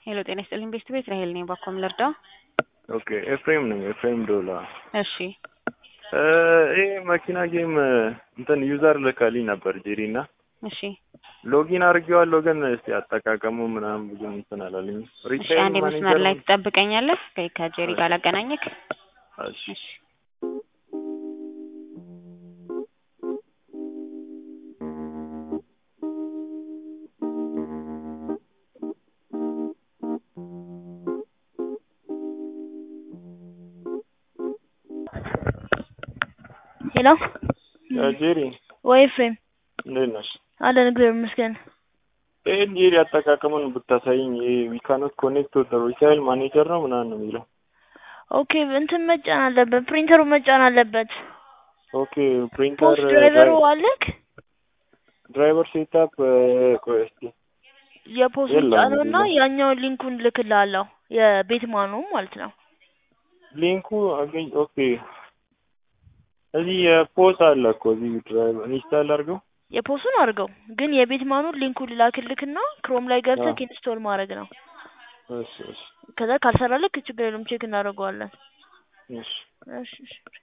ሄሎ ጤና ይስጥልኝ ቤስት ቤት ራሄል ነኝ። ባኮም ልርዳው? ኦኬ ኤፍሬም ነኝ። ኤፍሬም ዶላ። እሺ ይሄ መኪና ጌም እንትን ዩዘር ልከልኝ ነበር ጄሪ እና እሺ ሎጊን አድርጌዋለሁ፣ ግን እስቲ አጠቃቀሙ ምናምን ብዙ እንትን አላለኝ። እሺ አንድ መስመር ላይ ትጠብቀኛለህ? ከ- ከጄሪ ጋር ላገናኘክ። እሺ እሺ ሄሎ ጄሪ ወይ ኤፍሬም እንዴት ነሽ? አለን እግዚአብሔር ይመስገን። ይሄን ጄሪ አጠቃቀሙን ብታሳይኝ። ይሄ ዊ ካኖት ኮኔክት ወደ ሪታይል ማኔጀር ነው ምናምን ነው የሚለው። ኦኬ እንትን መጫን አለበት፣ ፕሪንተሩ መጫን አለበት። ኦኬ ፕሪንተር ፖስት ድራይቨሩ አለክ? ድራይቨር ሴታፕ ቆይ እስቲ የፖስት የለም ጫነውና የለም። ያኛውን ሊንኩን ልክልሃለሁ የቤት ማኑ ማለት ነው። ሊንኩ አገኝ ኦኬ እዚህ የፖስ አለ እኮ እዚህ ድራይቨር ኢንስታል አድርገው የፖሱን አድርገው ግን የቤት ማኑን ሊንኩን ልላክልክና ክሮም ላይ ገብተህ አዎ። ኢንስቶል ማድረግ ነው። እሺ እሺ ከዛ ካልሰራልክ ችግር የለውም ቼክ እናደርገዋለን። እሺ እሺ እሺ